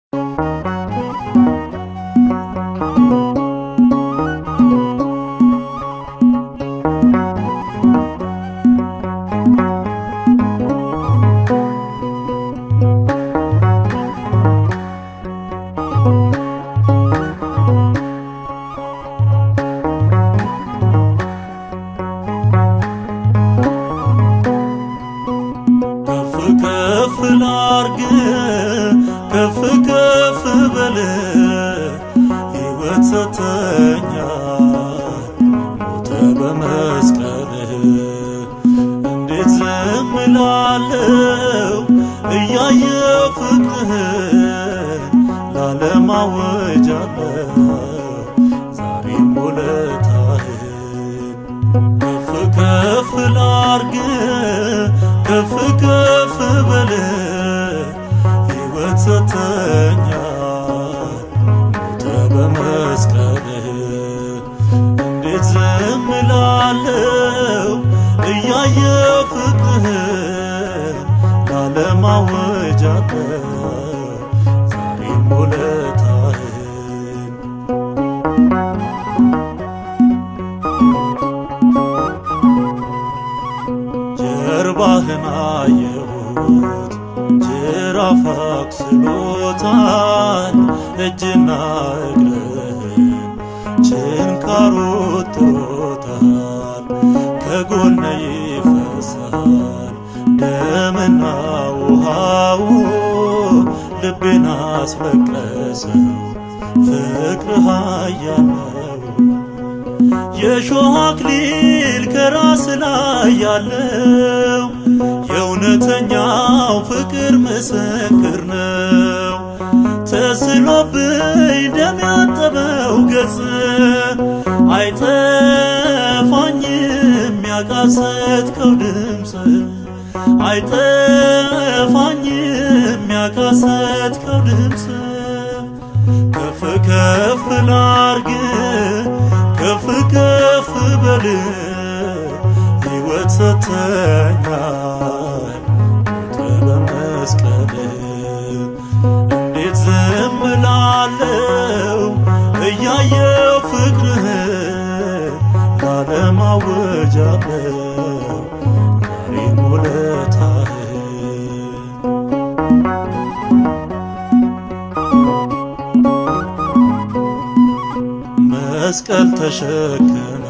ከፍ ከፍ ላርግ ከፍ ከፍ በል ሕይወት ሰተኛል ሞተ በመስቀል እንዴት ዝም እላለሁ እያየሁ ፍቅርህን ላለም አውጃለሁ ዛሬም ውለታህን ከፍ ከፍ ላርግ ከፍ ከፍ በል ሕይወት ሰተኛል ሞተ በመስቀል እንዴት ዝም እላለሁ እያየሁ ፍቅርህን ላለም አውጃለሁ ዛሬም ውለታህን ጀርባህን አየሁት ጅራፍ አክስሎታል እጅና እግርህን ችንካሩ ጥሮታል ከጎነ ይፈሳል ደምና ውሃው ልቤን አስለቀሰው ፍቅርህ ኃያል ነው የሾህ አክሊል ከራስ ላይ ያለው የእውነተኛው ፍቅር ምስክር ነው። ተስሎብኝ ደም ያጠበው ገጽ አይጠፋኝም ያቃሰትከው ድምፅ አይጠፋኝም ያቃሰትከው ድምፅ ከፍ ከፍ ላርግ ከፍ ከፍ በል ሕይወት ሰተኛል ሞተ በመስቀል እንዴት ዝም እላለሁ እያየሁ ፍቅርህን ላለም አውጃለሁ ዛሬም ውለታህን መስቀል ተሸክመ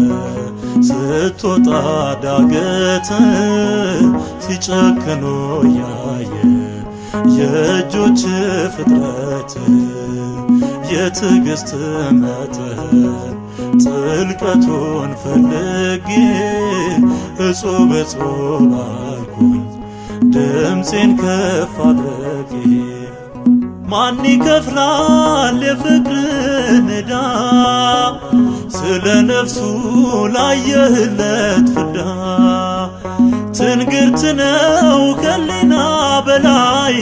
ስትወጣ ዳገት ሲጨክኑ ያየ የእጆች ፍጥረት የትዕግስት መጠን ጥልቀቱን ፈልጌ እጹብ እጹብ አልኩኝ ድምፄን ከፍ አድረጌ ማን ይከፍላል የፍቅርን ዕዳ ስለ ነፍሱ ላየህለት ፍዳ ትንግርት ነው ከሊና በላይ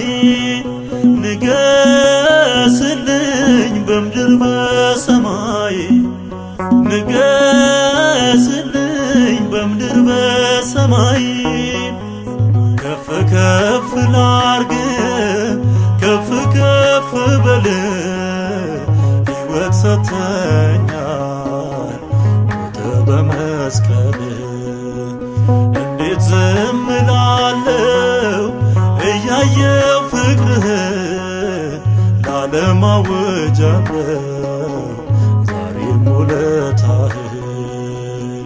ንገስልኝ በምድር በሰማይ ንገስልኝ በምድር በሰማይ ከፍ ከፍ ላርግ ከፍ ከፍ በል ሕይወት ሰተኛል ሞተ በመስቀል እንዴት ዝም እላለሁ እያየሁ ፍቅርህን ላለም አውጃለሁ ዛሬም ውለታህን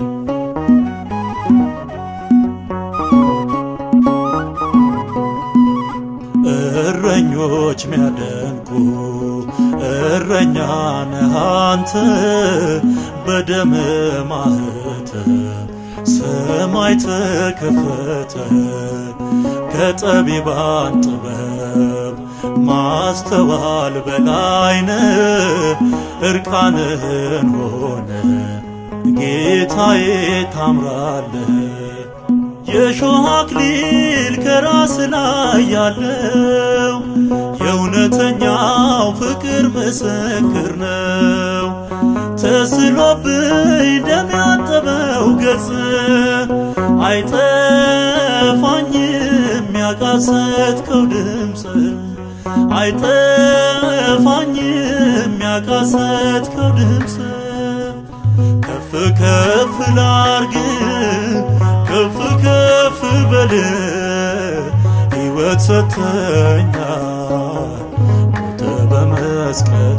እረኞች ሚያደንቁ እረኛ ነህ አንተ በደም ማህተም ሰማይ ተከፈተ ከጠቢባን ጥበብ ማስተዋል በላይነ እርቃንህን ሆነ ጌታዬ ታምራለህ የሾህ አክሊል ከራስ ላይ ያለው የእውነተኛው ፍቅር ምስክር ነው። ተስሎብኝ ደም ያጠበው ገጽ አይጠፋኝም ያቃሰትከው ድምፅ አይጠፋኝም ያቃሰትከው ድምፅ ከፍ ከፍ ላርግ ከፍ ከፍ በል ሕይወት ሰተኛል ሞተ በመስቀል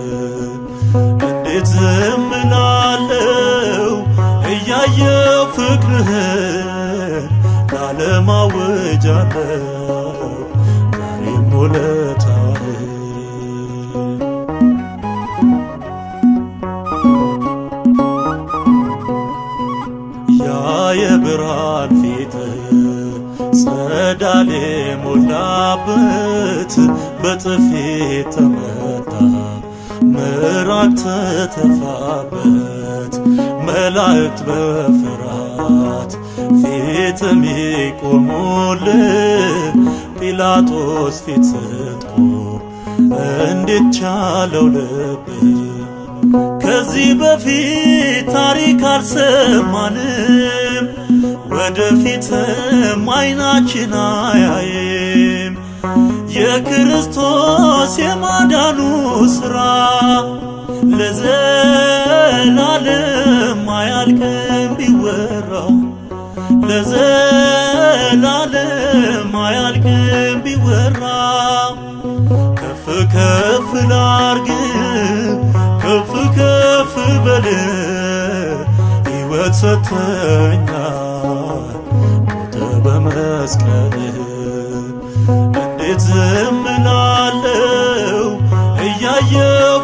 እንዴት ዝም እላለሁ እያየው ፍቅርህን ለዓለም አውጃለሁ ዛሬም ውለታህን ያ የብርሃን ፊት ጸዳል ሞላበት በጥፊ ተመታ ምራቅ ተተፋበት መላእክት በፍርሃት ፊት የሚቆሙል ጲላጦስ ፊት ስትቆም እንዴት ቻለው ልብ ከዚህ በፊት ታሪክ አልሰማንም፣ ወደፊትም አይናችን አያይም። የክርስቶስ የማዳኑ ሥራ ለዘላለም አያልቅም ቢወራ ለዘላለም አያልቅም ቢወራ ከፍ ከፍ ላርግ ከፍ ከፍ በል ሕይወት ሰተኛል ሞተ በመስቀል እንዴት ዝም እላለሁ እያየው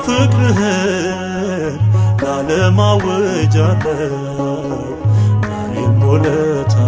ፍቅርህን ለዓለም አውጃለሁ ዛሬም ውለታ